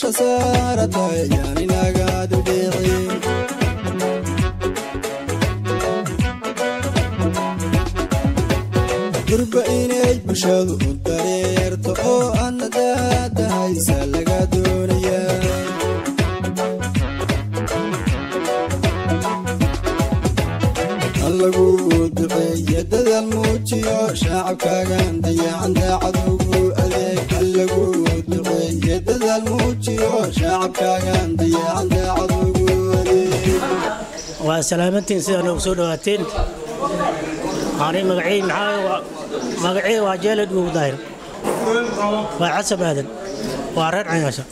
dusha saaratay yaan inaga dudhiicin durba inay bulshadu u dareerto oo adna daadahaysa laga doonayaa allagu duceeye dadaal muujiyo shacabkaagan dayacan daacad ugu adeeg allagu duceeye dadaal muujiyo shacabkaagan dayacan daacad ugu adeeg waa salaamantiin sidaa noogu soo dhawaateen ani magacey maxaa magacey waa jeelad ugu daahir waa xasan aadan waa reer cayaasha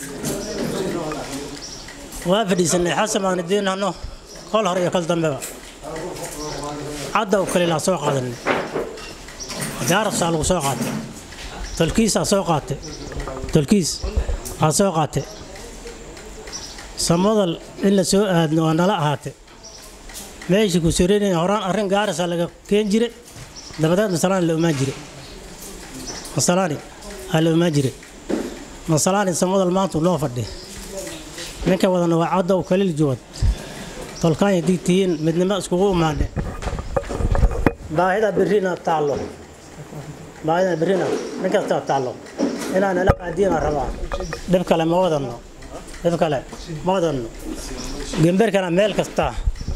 waa fadhiisanay xasan aan idiin hano kol hore iyo kol dambeba cadda u kalilaa soo qaadanay gaarabsaa lagu soo qaatay tolkiisaa soo qaatay tolkiis aa soo qaatay samadal in la soo aadno waa nala ahaatay meeshii ku soreynaya horaan arrin gaarasa laga keen jire dabadeed masalaani la omaan jire masalaani aa la omaan jire masalaani samadal maanta noo fadhi ninka wadana waa caddow kaliil juwad tolkaanya digtihiin midnimo iskugu imaane baahida berrina taallo baahida berrina nin kastaa taallo inaan nala qaadiyana rabaa dhib kale ma wadanno dhib kale ma wadanno gemberkana meel kastaa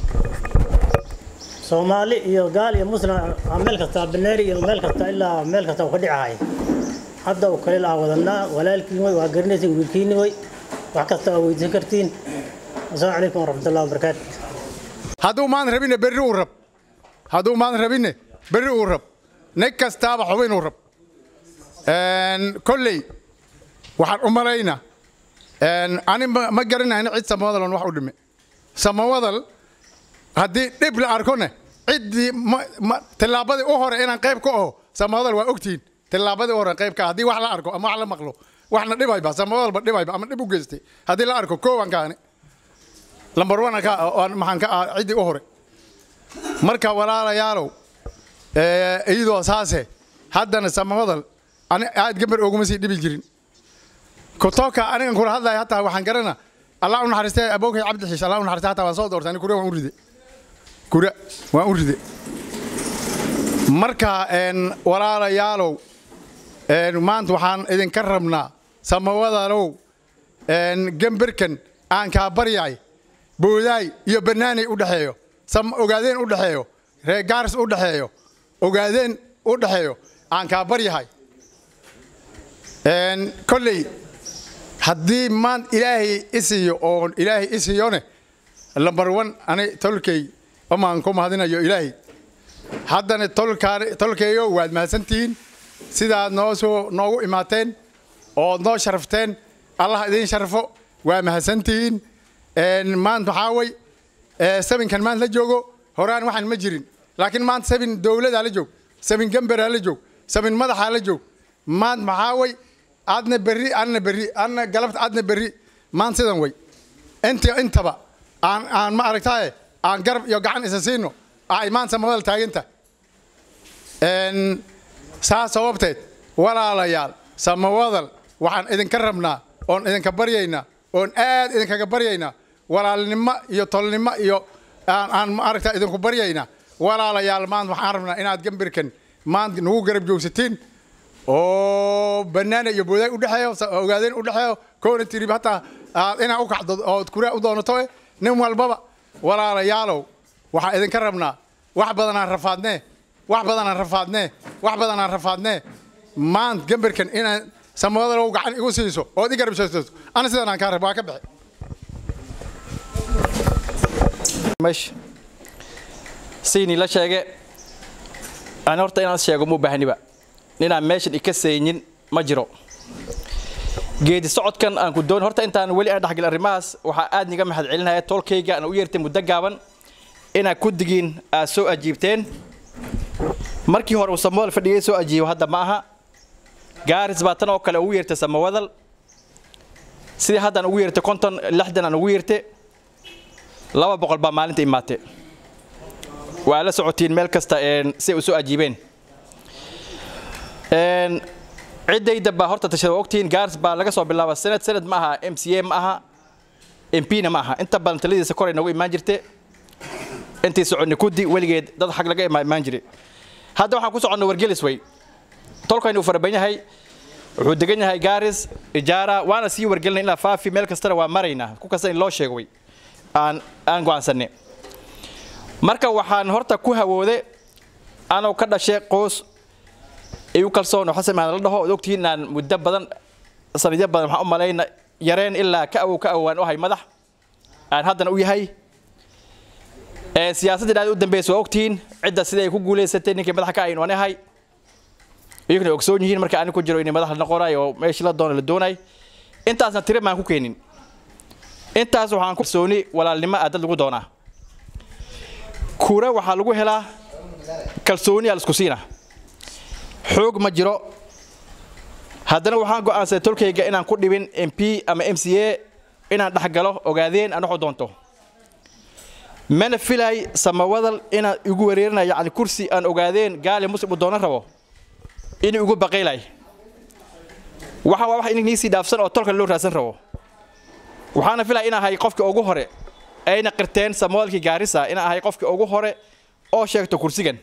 soomaali iyo gaal iyo muslim aa meel kastaa baneeri iyo meel kasta ilaa meel kasta uu ka dhicahay hadda uu kalil aa wadanaa walaalkiin way waa garanaysin wiilkiini way wax kasta aa weydiisan kartiin asalaamu calaykum waraxmatullahi wabarakaatu hadduu maan rabine berri uu rab hadduu maan rabine berri uu rab nin kastaaba xubinuu rab kolley waxaan u malaynaa ani ma garanayna cid samawadal on wax u dhime samawadal haddii dhib la arkone ciddii tillaabadii u hore inaan qayb ka aho samawadal waa ogtihiin tillaabadii u hore qayb ka haddii wax la arko ama wax la maqlo waxna dhibayba samawadalba dhibayba ama dhib u geystay haddii la arko koowan kaani lambar wana ka maxaan ka ah ciddii u hore marka walaalayaalow iyadoo saase haddana samawadal ani aad gambar ooguma sii dhibi jirin kutoka anigan kula hadlaya hataa waxaan garana allah u naxariistay abookay cabdi xiish allah u naxariistay hataa waan soo doortay ani kura waan u ride kura waan u ride marka walaalayaalow maanta waxaan idinka rabnaa samawadalow gambarkan aan kaa baryay boodaay iyo bannaanay u dhexeeyo ogaadeen u dhexeeyo reer gaaris u dhexeeyo ogaadeen u dhexeeyo aan kaa baryahay kolley haddii maan ilaahay isiiyo oon ilaahay isiyone lambar wan ani tolkey omaan ku mahadinayo ilaahay haddana tolkeeyo waad mahadsantihiin sidaad noo soo noogu imaateen ood noo sharafteen allah idiin sharfo waa mahadsantihiin maanta waxaa way sabinkan maanta la joogo horaan waxaan ma jirin laakiin maanta sabin dowladaa la joog sabin gambaraa la joog sabin madaxaa la joog maanta maxaa way adna berri anna berri anna galabta adna berri maanta sidan way inti intaba aan aan ma aragtaaye aan garab iyo gacan isa siino ay maanta samawadal taaganta saas sababteed walaalayaal samawadal waxaan idinka rabnaa oon idinka baryaynaa oon aad idinkaga baryaynaa walaalnimo iyo tolnimo iyo aan ma aragtaa idinku baryaynaa walaalayaal maanta waxaan rabnaa inaad gambirkan maanta nagu garab joogsatiin oo bannaana iyo boodaay u dhexeeyo ogaadeen u dhexeeyo koona tirib hataa aad inaa u kacdo ood kuraa u doonato eh nin walbaba walaalayaalow waxaan idinka rabnaa wax badanaan rafaadnee wax badanaan rafaadnee wax badanaan rafaadnee maanta gambirkan inaan samawadalow gacan igu siiso ood i garab joogsato ana sidan aan kaa rab waa ka bixi meesha siinii la sheege aan horta inaan sheego mu baahniba ninaan meeshan ika saynin ma jiro geedi socodkan aan ku doon horta intaan weli aan dhexgal arrimahaas waxaa aad niga mahad celinaya tolkayga aan u yeertay muddo gaaban inaad ku digiin aad soo ajiibteen markii hore uu samawadal fadhigay soo ajiibo hadda ma aha gaaris baa tan oo kale ugu yeertay samawadal sidii haddaan ugu yeertay konton lixdan aan ugu yeertay laba boqol baa maalinta imaatay waa la socotiin meel kasta si ay u soo ajiibeen ciddayda baa horta tashada waa ogtihiin gaars baa laga soo bilaaba sanad sanad ma aha m c a ma aha m p na ma aha inta badan taladiisa koray noogu imaan jirte intii soconni kudi weligeed dad xag laga ima- imaan jiray hadda waxaan ku soconnay wargelis wey tolkaynu uu faraban yahay wuxuu degan yahay gaaris ijaara waana sii wargelinay ilaa faafi meel kastana waa maraynaa ku kasta in loo sheego wey aan aan go'aansanay marka waxaan horta ku hawoode anoo ka dhashay qoys igu kalsoon oo xasan maadan la dhaho ood ogtihiin inaan muddo badan sanadyo badan waxaan u malayna yareen ilaa ka awow ka awowaan u ahay madax aan haddana u yahay ee siyaasadda dhaad u dambeysa waa ogtihiin cidda sida ay ku guulaysatay ninkii madaxa ka ahayn waan ahay iyaguna ay ogsoon yihiin marka aniga ku jiro inay madax la noqonay oo meeshii la doono la doonay intaasna tire maan ku keenin intaas waxaan ku kalsooni walaalnimo ah dad lagu doonaa kura waxaa lagu helaa kalsooni aa laisku siina xoog ma jiro haddana waxaan go'aansaday tolkayga inaan ku dhibin m p ama m c a inaan dhexgalo ogaadeen aan waxu doonto mana filay samawadal inaan igu wareerinayo yacni kursi aan ogaadeen gaali muslim uu doonan rabo inuu igu baqaylay waxa waa wax inigniisii dhaafsan oo tolka loo raadsan rabo waxaana filaya inaan ahay qofkii ugu hore ayna qirteen samawadalkii gaarisa inaan ahay qofkii ugu hore oo sheegto kursigan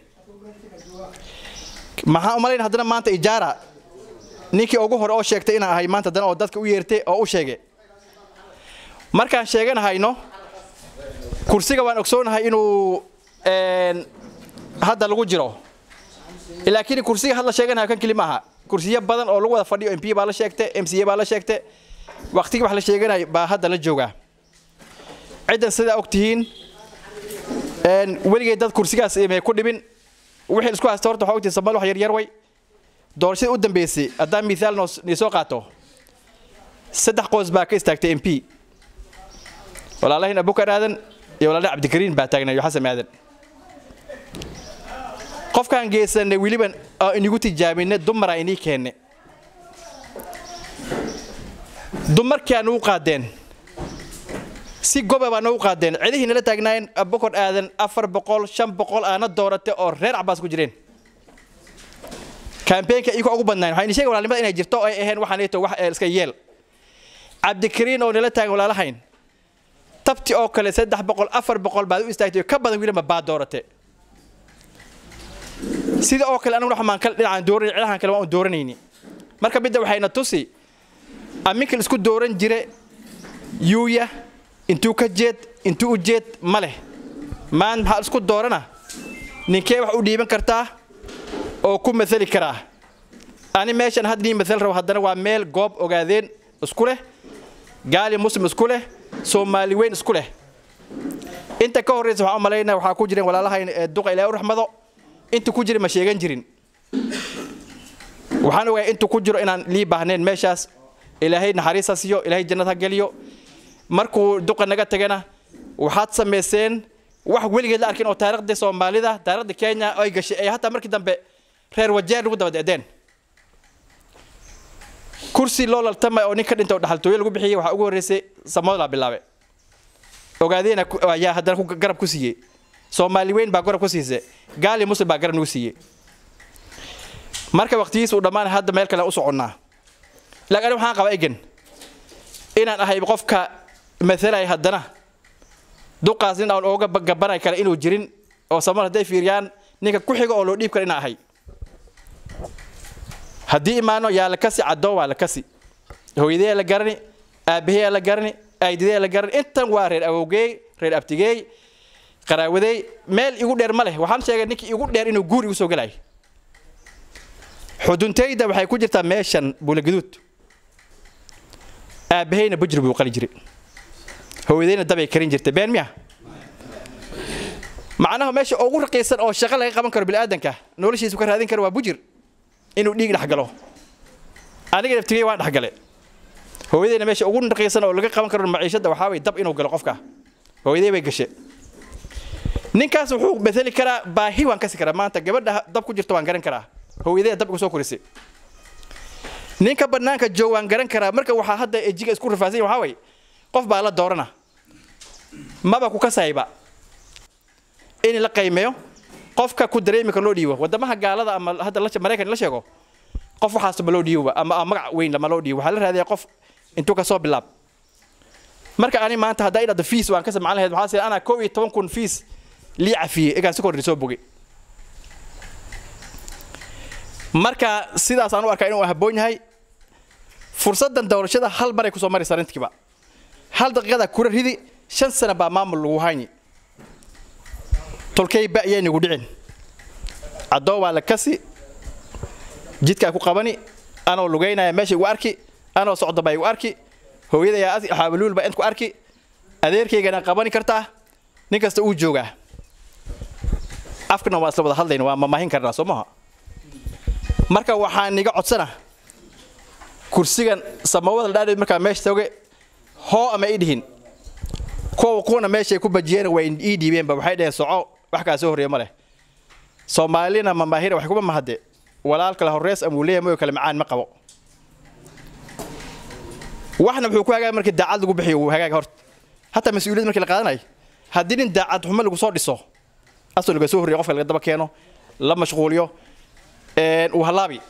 maxaan u malayn haddana maanta ijaara ninkii ugu hore oo sheegtay inaan ahay maanta haddana oo dadka u yeertay oo u sheegay markaan sheeganahayno kursiga waan ogsoonahay inuu een, hadda lagu jiro laakiin kursiga hadla sheeganayo kan keli maaha kursiyo badan oo lagu wada fadhiyo m p baa la sheegtay m c a baa la sheegtay waqtigii wax la sheeganayo baa hadda la joogaa ciddan sidaa og tihiin een, weligay dad kursigaas imay ku dhibin wixii isku haysta horta waxaa ogtihiin soomaali wax yaryar way doorashada u dambeysay haddaan mithaal noo- nii soo qaato saddex qoys baa ka istaagtay m p walaalahin abukar aadan iyo walaalaha cabdikariin baa taagnay iyo xasan aadan qofkaan geysanay weliban oo inigu tijaabinay dumaraa inii keenne dumarkii aa nagu qaadeen si goba baa nagu qaadeen cidihii nala taagnaayeen abukar aadan afar boqol shan boqol aana dooratay oo reer cabaas ku jireen kambeenka iyagoo ugu badnayn waxaa ini sheegay walaalnimada inay jirto oo ay aheen waxaan ito wax ee iska yeel cabdikariin oo nala taagan walaalahayn tabti oo kale saddex boqol afar boqol baad u istaagtay ka badan wiilama baa doorate sida oo kale anaguna waxaan kal dhinacaan dooranay cidahan kale waan u dooranayni marka midda waxayna tusi aminkal isku dooran jire yuuya intuu ka jeed intuu u jeed ma leh maan maxaa isku doorana ninkee wax u dhiiban kartaa oo ku maali karaa ani meeshan had nii maal rabo haddana waa meel goob ogaadeen isku leh gaali muslim isku leh soomaali weyn isku leh inta ka horreysa waxaan u malaynaya waxaa ku jireen walaalahayn ee duqa ilaahay u raxmado inta ku jira ma sheegan jirin waxaan ogahay intu ku jiro inaan lii baahnayn meeshaas ilaahay naxariisa siiyo ilaahay jannad ha geliyo markuu duqa naga tagana waxaad samayseen wax weligeed la arkin oo taariikhda soomaalida taariikhda kenya ay gashay ay hataa markii dambe reer wajeer lagu daba decdeen kursi loo laltamay oo nin ka dhinta oo dhaxaltooyo lagu bixiyey waxaa ugu horreysay samodlaa bilaabe ogaadeena ku- ayaa haddana ku- garab ku siiyey soomaali weyn baa garab ku siisay gaali muslim baa garab nagu siiyey marka waqtigiisa uu dhammaanay hadda meel kale u soconnaa laakiin aniga waxaan qabaa egan inaan ahay qofka matalay haddana duqaas nin aan ooga gabanay kale inuu jirin oo samal hadday fiiriyaan ninka ku xiga oo loo dhiib kara inaan ahay haddii imaano yaa la kasi caddoon waa la kasi hooyadee la garani aabahee la garani aydidee la garani intan waa reer awowgeey reer abtigeey qaraawadey meel igu dheer ma leh waxaan sheegay ninkii igu dheer inuu guur igu soo gelay xuduntayda waxay ku jirtaa meeshan buulaguduud aabaheyna bujri buu qali jiray hooyadeyna dabay karin jirtay been miya macnaha meesha ugu raqiisan oo shaqo laga qaban karo bini'aadanka noloshiisu ka raadin karo waa bujir inuu dhiig dhex galo aniga naftigey waan dhex gale hooyadeyna meesha ugu raqiisan oo laga qaban karo maciishada waxaa way dab inuu galo qofka hooyadey bay gashe ninkaas wuxuu bedeli karaa baahi waan kasi karaa maanta gabadha dab ku jirta waan garan karaa hooyadey dab igu soo korisay ninka banaanka joog waan garan karaa marka waxaa hadda ejiga isku rafaasanya waxaa way qof baa la doorana maba ku kasayba in la qiimeeyo qofka ku dareemi karo loo dhiibo wadamaha gaalada ama hadda la- maraykan la sheego qof waxaas ma loo dhiiboba ama ama magac weyn lama loo dhiibo waxaa la raadiyaa qof intuu kasoo bilaab marka ani maanta haddaa idhahdo fiis waan ka samcan lahayd waxaa sii anaa koob iyo toban kun fiis lii cafiyey egaan si kordhi soo bogay marka sidaas aan u arkaa inuu habboon yahay fursaddan doorashada hal maray kusoo maraysa arrintiiba hal daqiiqada kura ridi shan sana baa maamul lagu hayni tolkay ba ayay nagu dhicin caddoo waa la kasi jidkaa ku qabani anoo lugaynaya meesha igu arki anoo socdo baa igu arki hooyadayaa xaabaluul baa int ku arki adeerkaygana qabani kartaa nin kasta uu joogaa afkana waa isla wada hadlayna waa mamaahin karnaa soo maha marka waxaan iga codsana kursigan samawada la dhaadheed markaa meesha toge hoo ama ii dhihin kuwa kuwana meeshay ku bajiyeen way ii dhiibeenba waxay dhaheen soco wax kaa soo horreeya ma leh soomaalina mamaahira wax kuma mahade walaal kale horreys amuu leeyahay mooyo kale macaan ma qabo waxna wuxuu ku hagaag markii daacad lagu bixiyo uu hagaag horta hataa mas-uuliyad markii la qaadanayo haddii nin daacad xumo lagu soo dhiso asoo laga soo horreeya qofka laga daba keeno la mashquuliyo uu halaabi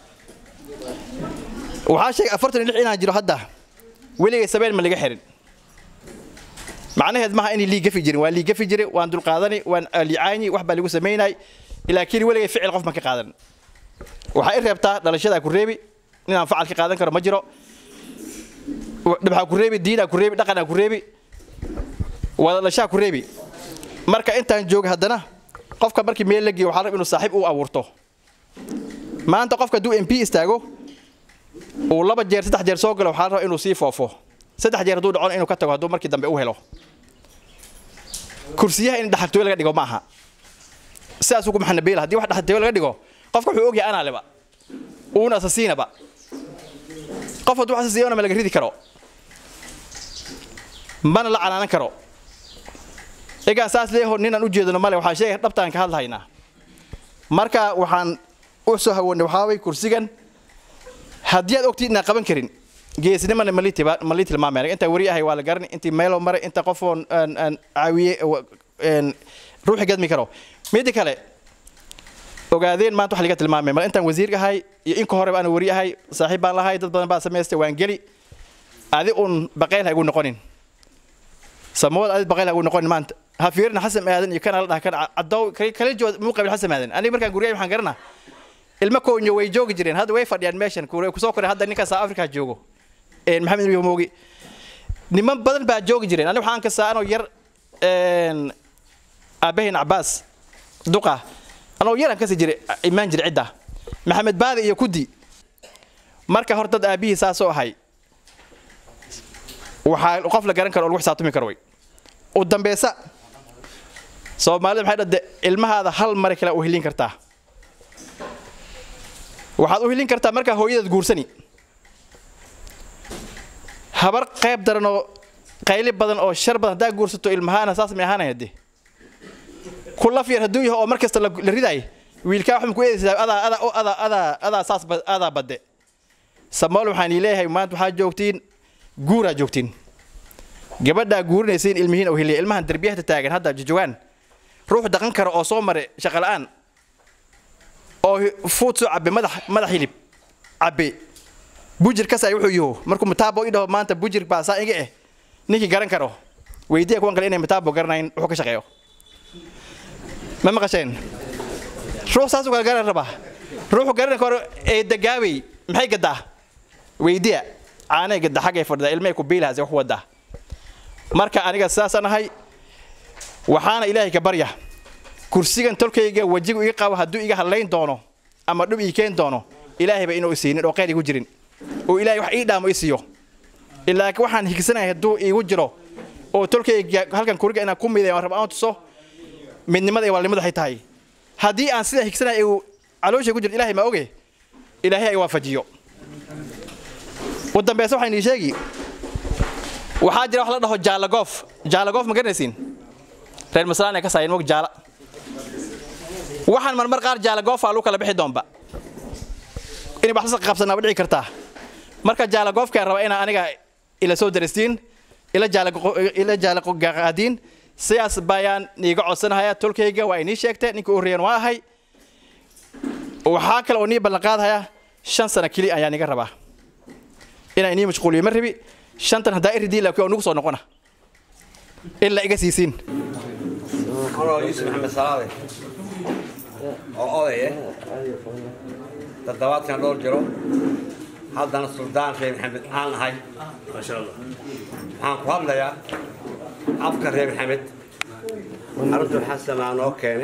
waxaa sheegay afartan iyo lix inaan jiro hadda weligay sabeen ma laga xirin macnaheed maaha inay lii gafi jirin waa lii gafi jire waan dulqaadani waan licaani wax baa lagu samaynay laakiin weligay ficil qof ma ka qaadan waxaa i reebtaa dhalashadaa ku reebi inaan facal ka qaadan karo ma jiro dhibxaa ku reebi diinaa ku reebi dhaqanaa ku reebi wadalashaa ku reebi marka intaan jooga haddana qofka markii meel la geeyo waxaa rab inuu saaxiib u abuurto maanta qofka hadduu m p istaago uu laba jeer saddex jeer soo galo waxaa raba inuu sii foofo saddex jeer hadduu dhacona inuu ka tago hadduu markii dambe u helo kursiyaha in dhaxaltooyo laga dhigo ma aha sidaasuu ku maxanabeela haddii wax dhaxaltooyo laga dhigo qofka wuxuu ogyahay anaa leba uuna asasiinaba qof hadduu asasiyona ma laga ridi karo mana la canaanan karo egaan saas leeyaho ninaan u jeedano male waxaa sheegay dhabtaan ka hadlahaynaa marka waxaan u soo hawoonay waxaa way kursigan haddii aad ogtid inaan qaban karin geesnimana malii tilmaamay intaa weri ahay waa la garani intii meelo maray inta qofoon caawiye ruuxi gadmi karo midda kale ogaadeen maanta wax laga tilmaamay mal intaan wasiir ahay iyo inka horeba aan weri ahay saaxiib baan lahay dad badan baa samaystay waan geli adi un baqayl ha igu noqonin samawad adi baqayl ha igu noqonin maanta ha fiirina xasan aadan iyo kana la dhaha kana caddow kala jood muu qabil xasan aadan aniga markaan guryahay waxaan garanaa ilmo koonyo way joogi jireen hadda way fadhiyaan meeshan kusoo koray hadda ninka south africa joogo maxamed nabi moogi niman badan baa joogi jireen aniga waxaan kastaa anoo yar aabahin cabaas duqa anoo yaraan kasi jiray imaan jiray cidda maxamed baadi iyo kudi marka hor dad aabihii saasoo ahay waxaa qof la garan karo oo lagu xisaabtami karo way u dambeysa soomaalida maxay dhade ilmahaada hal mare kale u helin kartaa waxaad u helin kartaa markaa hooyadaad guursani habar qayb daran oo qayli badan oo shar badan haddaa guursato ilmahaana saas may ahaanaya de ku laf yar hadduu yahay oo mar kasta la ridaay wiilkaa waxma ku eedaysaa adaa adaa oo adaa adaa adaa saas adaa badde samaal waxaan ii leeyahay maanta waxaa joogtiin guuraa joogtiin gabadhaa guurinaysiin ilmihiin oo heliya ilmahan derbiyahta taagan hadda jajawaan ruux dhaqan kara oo soo maray shaqa la'aan oo fuud soo cabbe madax madax hilib cabbe bujir kasay wuxuu yaho markuu mataabo i dhaho maanta bujir baa saa iga eh ninkii garan karo weydiya kuwan kale inay mataabo garanayn wuxuu ka shaqeeyo ma maqasheen ruux saasuu kala garan rabaa ruuxu garan karo ee dagaawey maxay gadaa weydiya caanay gada xaggay fadhidaa ilmahay ku biilahaas wax wadaa marka aniga sidaasaan ahay waxaana ilaahay ka barya kursigan tolkayga wajigu iga qabo hadduu iga hadlayn doono ama dhub ii keen doono ilaahayba inuu isiinin oo qayr igu jirin oo ilaahay wax ii dhaamo i siiyo ilaa waxaan higsanahay hadduu iigu jiro oo tolkayga halkan kuriga inaan ku miday aan raba aan tuso midnimada iyo walnimada waxay tahay haddii aan sidaa higsanahay uu caloosha ku jiro ilaahay ma oge ilaahay ay waafajiyo u dambeysa waxaan ii sheegi waxaa jira wax la dhaho jaalagoof jaalagoof ma garanaysiin reer maslaan ay ka saayeen mog jaala waxaan marmar qaar jaalagoofa lagu kala bixi doonba inay wax la qabsanaa dhici kartaa marka jaalagoofkaan raba inaa aniga ila soo daristiin ila ila jaalaqaadiin sidaas bayaan niiga codsanahaya tolkayga waa inii sheegtay ninkii u horreeyeen waa ahay waxaa kale oo nii ballanqaadahaya shan sano keliya ayaa niga rabaa inaan inii mashquuliyo ma rabi shantan haddaa iridii laakiin waa nugu soo noqona ilaa iga siisiin anoo yuusuf maxamed salaade oo odaye toddobaadkan dhowr jiro haddana suldaan reer maxamed aan ahay waxaan ku hadlayaa afka reer maxamed arrintu xasanaa noo keene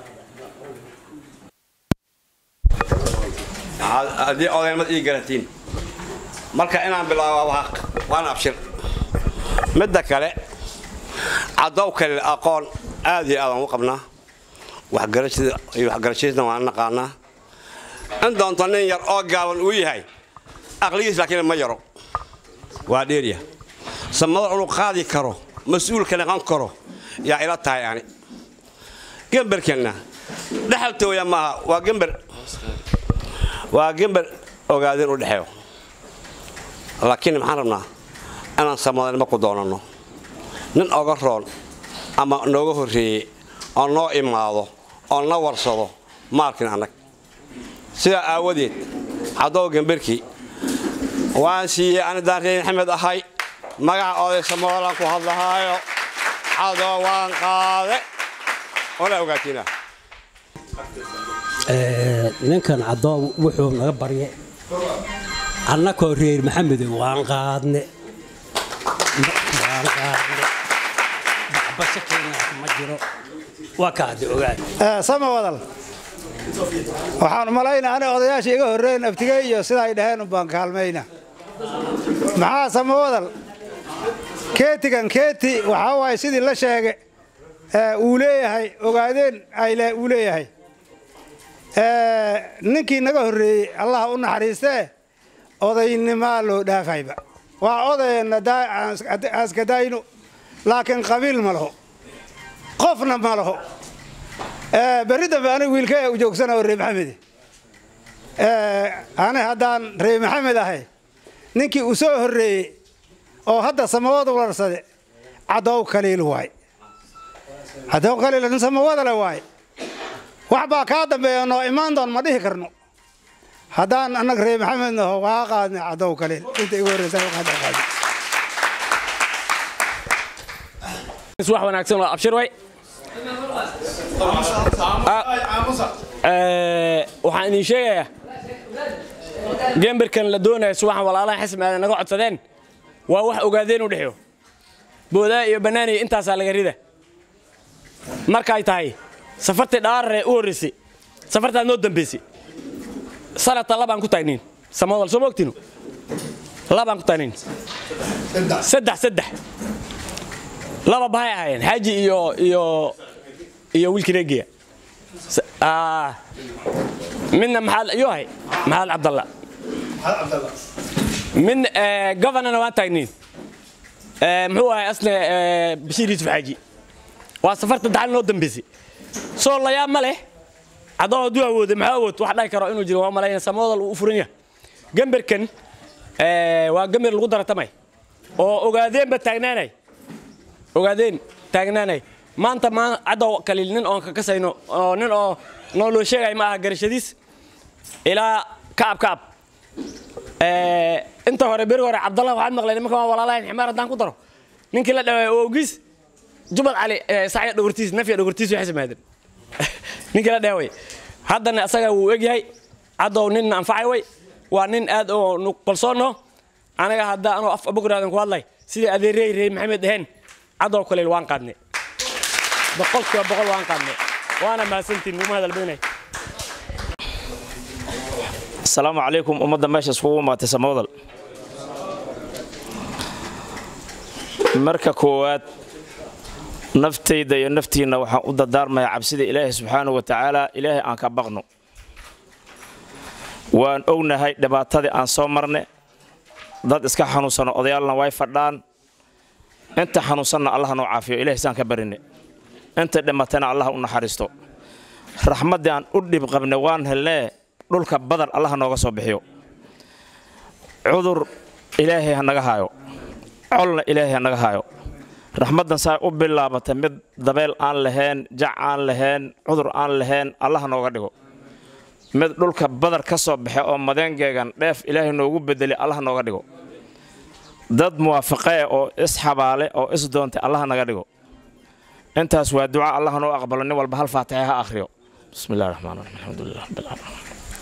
haddii odaynimad ii garantiin marka inaan bilaabo waan abshir midda kale cadow kale aqoon aad iyo aadaan u qabnaa waxgarashada iyo waxgarashadiisna waan naqaanaa in doonto nin yar oo gaaban uu yahay aqligiis laakiin ma yaro waa dheerya samada inuu qaadi karo mas-uulka naqan karo yaa ila tahay ani gemberkenna dhexaltooya maaha waa gember waa gember ogaadeen u dhexeeyo laakiin maxaan rabnaa inaan samadanimo ku doonanno nin oga roon ama nooga horreeyey oo noo imaado oo na warsado maalkin annag sidaa aawadeed caddow gemberkii waan siiyey anidaan reer maxamed ahay magaca oday samoolaan ku hadlahaayo cadow waan qaade ola ogaatiina ninkan cadoob wuxuu naga barye annakoo reer maxamedo waan qaadne waan qaadne baxbasho keenaas ma jiro waa kaadi ogaad sama wadal waxaan malaynaa ana odayaasha iga horreyn aftigey iyo sida ay dhaheen umbaan kaalmayna maxaa sama wadal keetigan keeti waxaa waaye sidii la sheege uu leeyahay ogaadeen ayle uu leeyahay ninkii naga horreeyey allah u naxariistee odaynimaa loo dhaafayba waa odayna aaskadayno laakiin qabiil ma laho qofna ma laho berri dambe aniga wiilkee u joogsana reer maxamede ani haddaan reer maxamed ahay ninkii u soo horreeyey oo hadda samawada warsade cadow kaliil waay cadow kaliil nin samawadale waay wax baa kaa dambeeya noo imaan doon ma dhihi karno haddaan annaga reer maxamed naho waa qaadnay cadow kaliil inta igu horreysa qaad wax wanaagsan oo abshir way waxaan idin sheegayaa gemberkan la doonaya subaxan walaalaha xismi aadan naga codsadeen waa wax ogaadeen u dhexeeyo boodaa iyo bannaaniya intaasaa laga rida markay tahay safartii dhaarare u horraysay safartaad noo dambaysay sanadta labaan ku taagniin samawal soo moogtinu labaan ku taagniin saddex saddex laba bahay ahaayeen xaaji iyo iyo iyo wiilkii reegiya midna maxaad ayuu ahay maxamed cabdalla min governorna waan taagniin muxuu ahay asne bashiir yuusuf xaaji waa safarta daxal noo dambaysay soo layaab ma leh caddoo hadduu awooday maxaa awood wax dhahi karo inuu jiro waa malayna samoodal uu u furan yahay gemberkan waa gember lagu daratamay oo ogaadeenba taagnaanay ogaadeen taagnaanay maanta maa caddow kaliil nin oon kakasayno oo nin oo noo loo sheegay ma aha garashadiis ilaa kaab kaab inta hore beri hore cabdallah waxaad maqleen nimanka waa walaalahayn ximaar haddaan ku daro ninkii la dhawaay oo ogiis jubal cali sacya dhogortiis nafya dhogortiis waxay samaadeen ninkii la dhaaway haddana asaga wuu egyahay caddow nin anfacay way waa nin aad oo qalsoonno anaga hadda anoo af abograadan ku hadlay sidii adeerey reer maxamed dhaheen caddow kaleel waan qaadnay boqolkiiba boqol waan qaadnay waana mahadsantiin nuguma hadal badanay asalaamu calaykum ummadda meesha iskugu imaatay samawdal marka koowaad naftayda iyo naftiinna waxaan u dardaarmayaa cabsida ilaahay subxaanahu wa tacaala ilaahay aan ka baqno waan ognahay dhibaatadii aan soo marne dad iska xanuunsano odayaalna way fadhaan inta xanuunsanna allah noo caafiyo ilahay saan ka barinne inta dhimatana allah u naxariisto raxmaddii aan u dhib qabne waan helnee dhulka badar allah nooga soo bixiyo cudur ilaahay ha naga haayo colna ilaahay ha naga haayo raxmaddan saa u bilaabata mid dabeel aan lahayn jac aan lahayn cudur aan lahayn allah nooga dhigo mid dhulka badar ka soo baxe oo madeengeegan dheef ilaahay noogu bedelay allah nooga dhigo dad muwaafaqe oo isxabaale oo isdoontay allah naga dhigo intaas waa duca allah noo aqbalo nin walba hal faatixa ha akhriyo bismi illahi raxmaan raxiim alxamdulilah rabbil caalamiin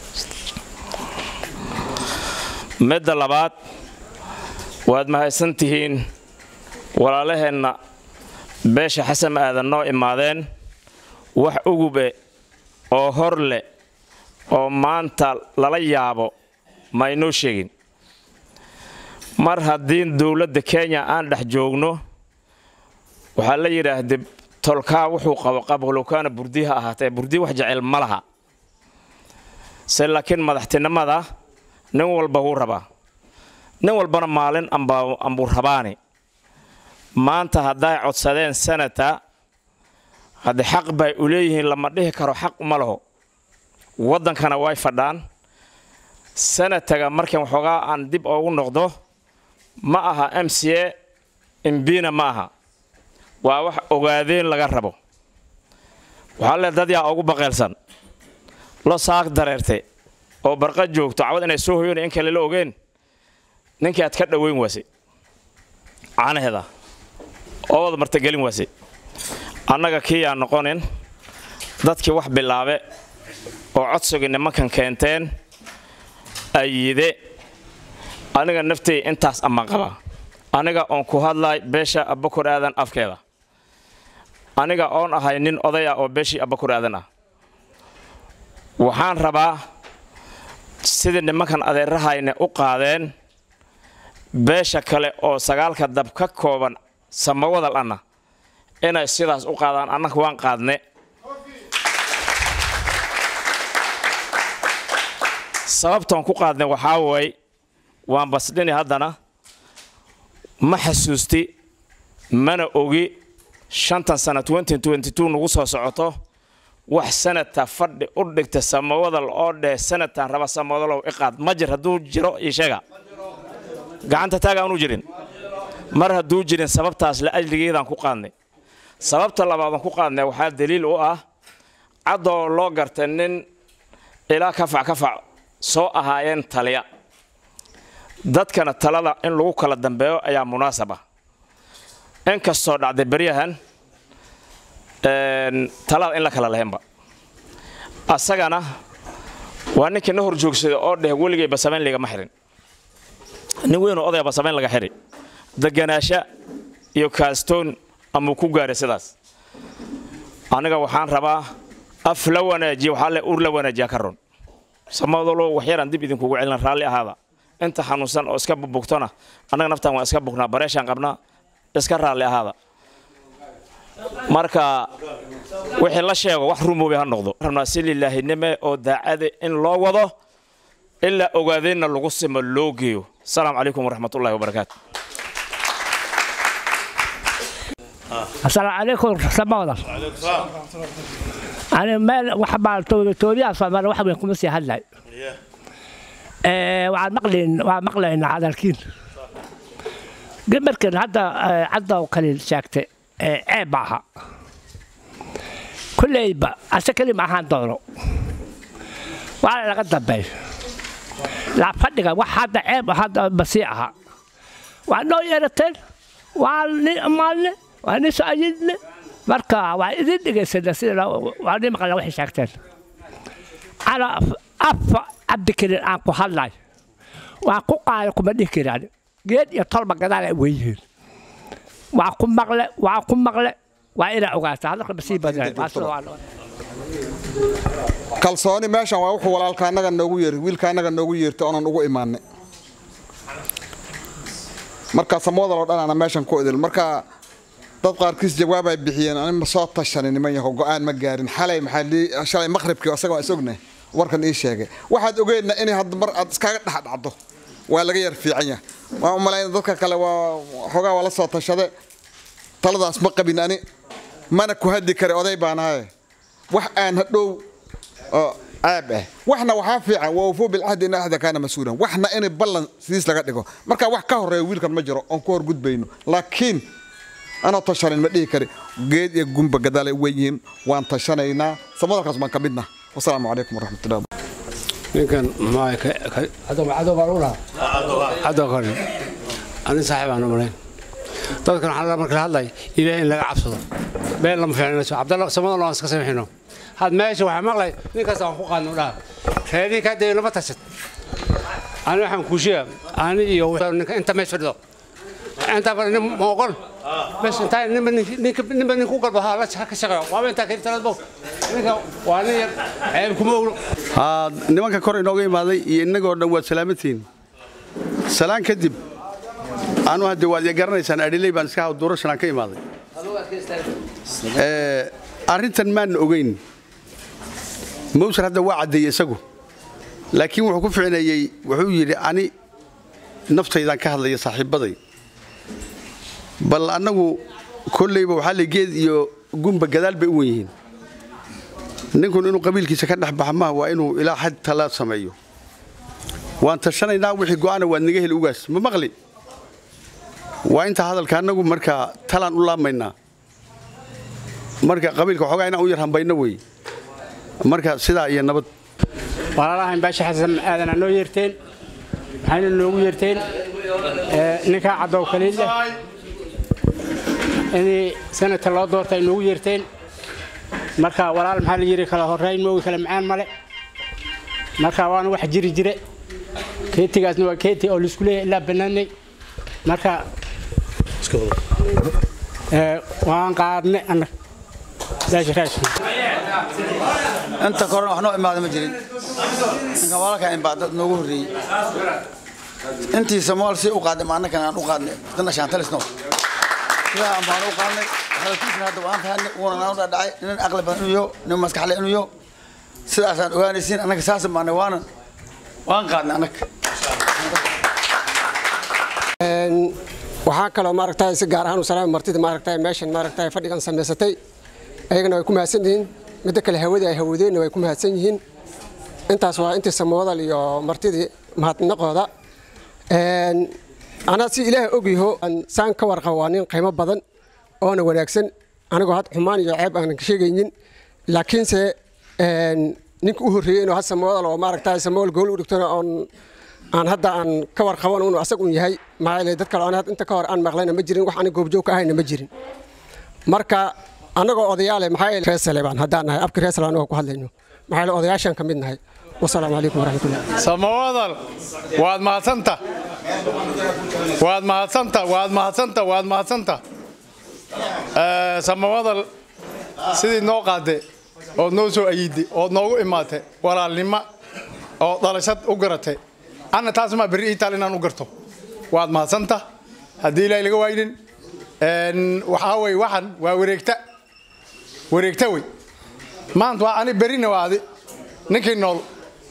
midda labaad waad mahadsan tihiin walaalaheenna beesha xasan aadan noo imaadeen wax ugube oo hor leh oo maanta lala yaabo ma inoo sheegin mar haddii dowladda kenya aan dhex joogno waxaa la yidhaahda tolkaa wuxuu qabo qabqolowkaana burdi ha ahaatee burdi wax jecel ma laha se laakiin madaxtinimada nin walba wuu rabaa nin walbana maalin ambuu rabaani maanta hadday codsadeen senata haddii xaq bay u leeyihiin lama dhihi karo xaq uma laho waddankana way fadhaan senataga markan waxoogaa aan dib oogu noqdo ma aha m c a imbina ma aha waa wax ogaadeen laga rabo waxaa le dad yaa ugu baqeelsan lo saaq dareerte oo barqa joogto cawad inay soo hoyona in kale la ogeen ninkii aad ka dhoweyn waase caanaheeda oo wada martagelin waase annaga kii yaa noqonin dadkii wax bilaabe oo codsigii nimankan keenteen ayide aniga naftay intaas ammaan qabaa aniga oon ku hadlay beesha abakor aadan afkeeda aniga oon ahay nin oday ah oo beeshii abakor aadan ah waxaan rabaa sidii nimankan adeerahayne u qaadeen beesha kale oo sagaalka dab ka kooban samawadal anna inay sidaas u qaadaan annaga waan qaadne sababtaan ku qaadne waxaa waay waan basdhini haddana ma xasuusti mana ogi shantan sana nagu soo socoto wax sanadta fadhi u dhigta samawadal oo dheh sanadtaan raba samawadalow iqaad ma jir hadduu jiro ii sheega gacanta taaga aanu jirin mar hadduu jirin sababtaas la ajligeedaan ku qaadnay sababta labaadaan ku qaadnay waxaa daliil u ah caddoo loo gartay nin ilaa kafac kafac soo ahaayeen taliya dadkana talada in lagu kala dambeeyo ayaa munaasab ah in kastoo dhacday beryahan talada in la kala lahaynba asagana waa ninkii na hor joogsaday oo dheh weligay basamayn ligama xirin nin weynoo odaya basamayn laga xiri deganaasha iyo kaastoon amuu ku gaaray sidaas aniga waxaan rabaa af la wanaajiya waxaa le ur la wanaajiyaa ka run samadalo waxyaraan dib idinkugu celin raalli ahaada inta xanuunsan oo iska bugtona annaga naftaan waan iska bugnaa bareeshaan qabnaa iska raalli ahaada marka wixii la sheego wax rumoobi ha noqdo rabnaa si lilaahinime oo daacade in loo wado ilaa ogaadeenna lagu simo loo geeyo asalaamu calaykum waraxmatullahi wabarakaatu السلام عليكم سمونا أنا ما وحبا تودي تودي أصلا ما واحد منكم مسي هلا وعلى مقلين وعلى مقلين على الكين قمر كان هذا عدا وقليل شاكتة عيب معها كل يبا أشكلي معها دورو وعلى لقد بي لا فدقة واحد عيب هذا بسيعها وعنو يرتل وعلى مالنا waani soo ayidne marka waa idin dhegaysana sida waa nin maqla waxay sheegteen ana afa cabdikarin aan ku hadlay waan ku qaada kuma dhihi karaan geed iyo tolba gadaal ay weyihiin waa ku maqle waa ku maqle waa inaa ogaata hadalka masii badan kalsooni meeshan waa wuxuu walaalka annaga noogu yeeri wiilka annaga noogu yeertay oonan ugu imaanay marka samoodal oo dhan ana meeshan ku idil marka dad qaarkiis jawaab ay bixiyeen ani ma soo tashanin niman yaho go'aan ma gaarin xalay maxaa shalay maqribkii asaga waan is ognay warkan ii sheegay waxaad ogeedna inay hadda mar aad iskaga dhex dhacdo waa laga yar fiican yahay waan u malayna dadka kale waa xoogaa waa la soo tashade taladaas ma qabin ani mana ku hadli kara oday baan ahaye wax aan hadhow oo caab ah waxna waxaa fiican waa wafuu bilcahdi in axda kaana mas-uulan waxna in ballan sidiis laga dhigo marka wax ka horeeya wiilkan ma jiro oon ku horgudbayno laakiin anoo tashanin ma dhihi kari geed iyo gumba gadaalay weyihiin waan tashanaynaa samadalkaas baan ka midna wasalaamu calaykum waraxmatullahi ninkan cadow baan u lahaa cadow kale ani saaxiib aan umalayn dadkan waxaa marka la hadlay ilaahay in laga cabsado been lama fiicnayso cabdalla samadan aan iska samixino had meesha waxaa maqlay nin kasta aan ku qaadno dhaha reedii kaa dayo lama tashad ani waxaan kuu sheega ani iyo ninka inta meesha fadhido inta fadhi nin ma oqon bas intaa ninba ninba nin ku galbo ha la ka shaqeeyo waaba intaa keli talad ninka waa nin yar ceeb kuma oglo haa nimanka kor inooga imaaday iyo innagoo dhan waad salaamantihiin salaan kadib anu hadde waad i garanaysaan adhiley baan iska haw duurashanaan ka imaaday arrintan maana ogeyn mawsar hadda waa caddeeyey isagu laakiin wuxuu ku ficneeyey wuxuu yidhi ani naftaydaan ka hadlaya saaxiibbaday bal annagu kollayba waxaa la geed iyo gumba gadaal bay u wen yihiin ninkun inuu qabiilkiisa ka dhex baxa maaha waa inuu ilaa xad tala sameeyo waan tashanaynaa wixii go'aana waad naga heli ugaas ma maqli waa intaa hadalka annagu marka talaan u laabmaynaa marka qabiilka waxoogaa inaan u yar hambayno wey marka sidaa iyo nabad walaalahan baasha xasan aadan noo yeerteen maxayna noogu yeerteen ninkaa caddow kaliil leh inay sanadka loo doorta ay noogu yeerteen marka walaal maxaa la yidhi kala horrayn moogi kala macaan male marka waana wax jiri jire keetigaasna waa keeti oo laisku leeyahay ilaa bannaanay marka waan qaadne annaga daasha raashin inta korena wax noo imaada ma jirin ninkan walaalkaa inbaa dad noogu horreeyey intii samool si u qaadnay ma annakan aan u qaadnay dana shaantalisno sidaa aan baan u qaadnay hadalkiisana hadda waan tahanay uuna naan u dhadhacay nin aqli badan inuu yaho nin maskaxle inuu yaho sidaasaan ogaanaysiin annaga saasa maanay waanan waan qaadnay annaga waxaa kaloo maaragtay si gaar ahaan u salaami martida maaragtay meeshan maaragtay fadhigan samaysatay ayagana way ku mahadsan yihiin midda kale hawadii ay hawadeenna way ku mahadsan yihiin intaas waa intii samoodal iyo martidii mahadnaqooda anaa si ilaahay ogyaho saan ka warqaba waa nin qiimo badan oona wanaagsan anigoo had xumaan iyo ceeb aanan ka sheegaynin laakiinse ninka u horreeyey inuu had samoodal oo maaragtay samoodal gool u dhigtona oon aan hadda aan ka warqaban inuu asag un yahay maxaa yeelay dad kale aan inta ka hor aan maqlayna ma jirin wax aniga goobjoog ka ahayna ma jirin marka annagoo odayaale maxaa yeelay reesale baan haddaan nahay afka reesale anagoo ku hadlayno maxaa yeelay odayaashaan ka mid nahay wasalaamu calaykum waraxmatullah samawadal waad mahadsanta waad mahadsanta waad mahadsanta waad mahadsanta samawadal sidii noo qaade ood noo soo ayiday ood noogu imaatay walaalnimo oo dhalashad u garatay anna taas maa berri ii taal inaan u garto waad mahadsanta haddii ilaahay laga waaynin waxaa wey waxan waa wareegta wareegta wey maanta waa ani berrina waa adi ninkii nool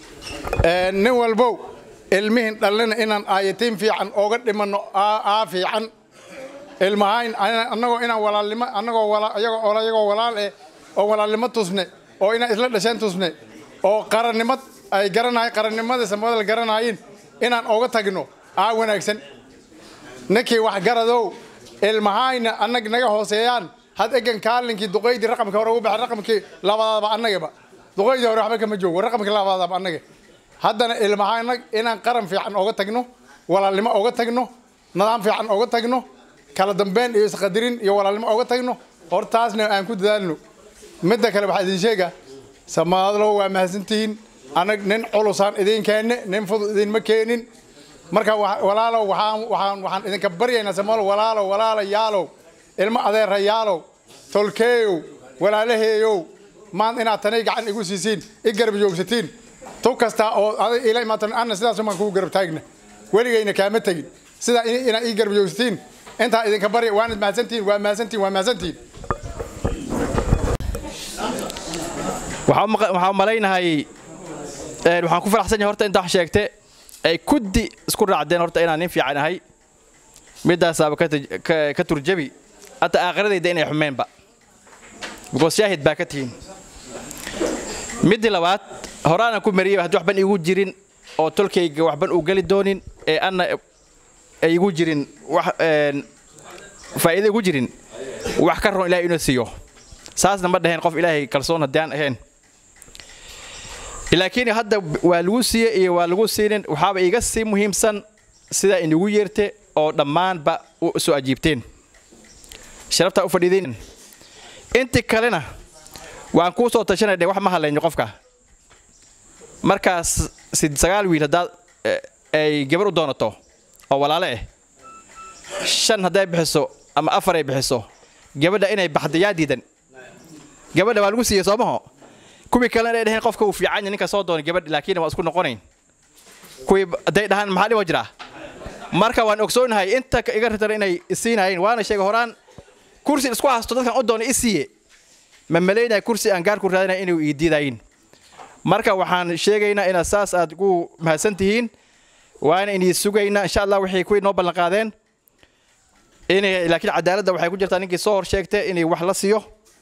nin walbow ilmihin dhallina inaan aayatiin fiican ooga dhimanno aa fiican ilmahayn annagoo inaan walaalnimo annagoo ayagoo walaal eh oo walaalnimo tusne oo inaan isla dhasheen tusne oo qarannimad ay garanahay qarannimada samadal garanaayeen inaan ooga tagno aa wanaagsan ninkii wax garadow ilmahayna annag naga hooseeyaan had egan kaalinkii duqaydii raqamka hore ugu baxay raqamkii labaadaba annagaba duqaydii hore waxba kama joogo raqamkii labaadaba annaga haddana ilmahaynag inaan qaran fiican ooga tagno walaalnimo ooga tagno nidaam fiican ooga tagno kala dambeyn iyo isqadirin iyo walaalnimo ooga tagno hortaasna aan ku dadaalno midda kale waxaa idin sheega samaadlo waa mahadsantihiin anag nin culusaan idin keenne nin fudud idinma keenin marka walaalow waxaan waxaan waxaan idinka baryaynaa samaalo walaalow walaala yaalow ilmo adeera yaalow tolkeeyow walaalaheeyow maan inaad tanay gacan igu siisiin i garab joogsatiin tu kasta oo aday ila imaatan anna sidaas maan kugu garab taagna weligayna kaama tegin sidaa inaad ii garab joogsatiin intaa idinka barya waanad mahadsantihiin waa mahadsantihiin waa mahadsantihiin waxaan malaynahay waxaan ku faraxsan yahay horta intaa wax sheegte ay kuddi isku raacdeen horta inaan nin fiican ahay midaasaaba ka turjabi hata aakhiradayda inay xumeenba because shaahid baa ka tihiin middii labaad horaanan ku mariyay haddii waxban igu jirin oo tolkayga waxban uu geli doonin ee anna ay igu jirin wax faa'iido igu jirin wax ka roon ilaahay inuu siiyo saasna ma dhaheen qof ilaahay kalsoon haddii aan ahayn laakiin hadda waa lagu siiye iyo waa lagu siinin waxaaba iga sii muhiimsan sidaa inagu yeerte oo dhammaanba u soo ajiibteen sharaftaa u fadhiideen intii kalena waan kuu soo tashanayna wax ma hadlayno qofka markaas sagaal wiil haddaad ay gabar u doonato oo walaale ah shan hadday bixiso ama afar ay bixiso gabadha inay baxda yaa diidan gabadha waa lagu siiyey soomaho kuwii kalena inay dhaheen qofka uu fiican yahay ninka soo doonay gabadh laakiin waa isku noqonayn kuwii hadday dhahaan maxaa dhibo jiraa marka waan ogsoonahay inta iga ritar inay isiinayeen waana sheegay horaan kursi isku hasto dadkan u doonay isiiye ma malaynaya kursi aan gaar ku raadinaya inay ii diidayin marka waxaan sheegaynaa inaad saas aad ku mahadsan tihiin waana inii sugaynaa insha allah waxay kuwii noo ballan qaadeen inay laakiin cadaaladda waxay ku jirtaa ninkii soo hor sheegtay inay wax la siiyo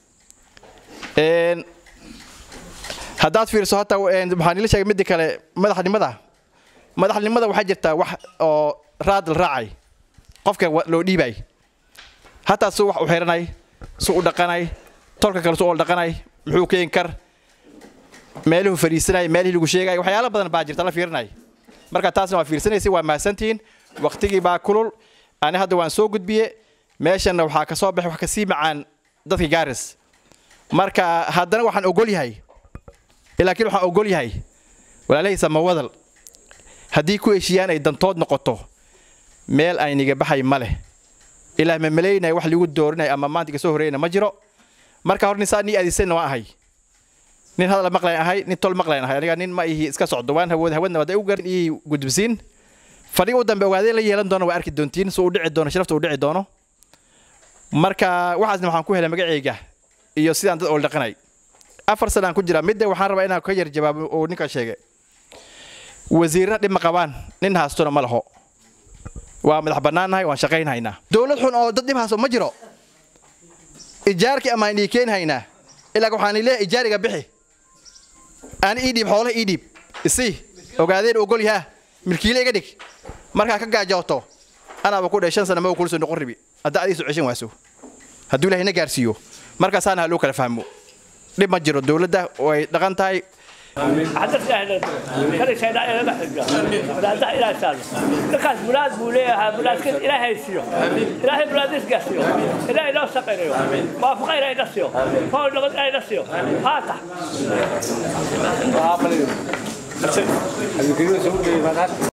haddaad fiiriso hataa waxaan ila sheegay midda kale madaxnimada madaxnimada waxaa jirtaa wax oo raad la raacay qofka loo dhiibay hataa suu wax u xiranay suu u dhaqanay tolka kale suu u dhaqanay muxuu keeni kar meeluhu fadhiisanay meelihii lagu sheegay waxyaalo badan baa jirta la fiirinay marka taasna waa fiirsanaysa waa mahadsantihiin waqtigii baa kulul ani hadda waan soo gudbiye meeshanna waxaa ka soo baxay wax kasii macaan dadka gaaris marka haddana waxaan ogol yahay laakiin waxaan ogol yahay walaalahii samawadal haddii ku heshiiyaan ay dantood noqoto meel ayniga baxay ma leh ilaa ma malaynaya wax lagu doorinaya ama maanta iga soo horreeyana ma jiro marka hor nisaa nii aadisanna waan ahay nin hadal maqlayn ahay nin tol maqlayn ahay aniga nin ma ihi iska socdo waan hawood hawadna waday u garin ii gudbisiin fadhiga u dambe ogaadeen la yeelan doono waa arki doontiin suu u dhici doono sharafta u dhici doono marka waxaasna waxaan ku helay magacayga iyo sidaan dad oo dhaqanay afar sanaan ku jira midda waxaan rabaa inaan ka yar jawaabo oo ninka sheegay wasiirra dhib ma qabaan nin haastona ma laho waa madax bannaannahay waan shaqaynhaynaa dowlad xun oo dad dhib haasto ma jiro ijaarkii amaan ii keenhaynaa ilaa waxaan leeyahay ijaariga bixi aan ii dhiib xoolaha ii dhiib isii ogaadeen ogol yahaa milkiile iga dhig markaa ka gaajooto anaaba ku dhahay shan sana ma kulso noqon ribi hadda adiisu ceshan waaso hadduu ilaahay na gaarsiiyo markaasaana ha loo kala fahmo dhib ma jiro dowladda way dhaqan tahay حدث أهلا كل شيء لا إله إلا لا لا إله إلا لكاس بلاد بوليها بلاد كل إله يسيو إله بلاد يسقسيو إله لا سقيريو ما فقير إله يسيو فوق لغد إله يسيو هاتا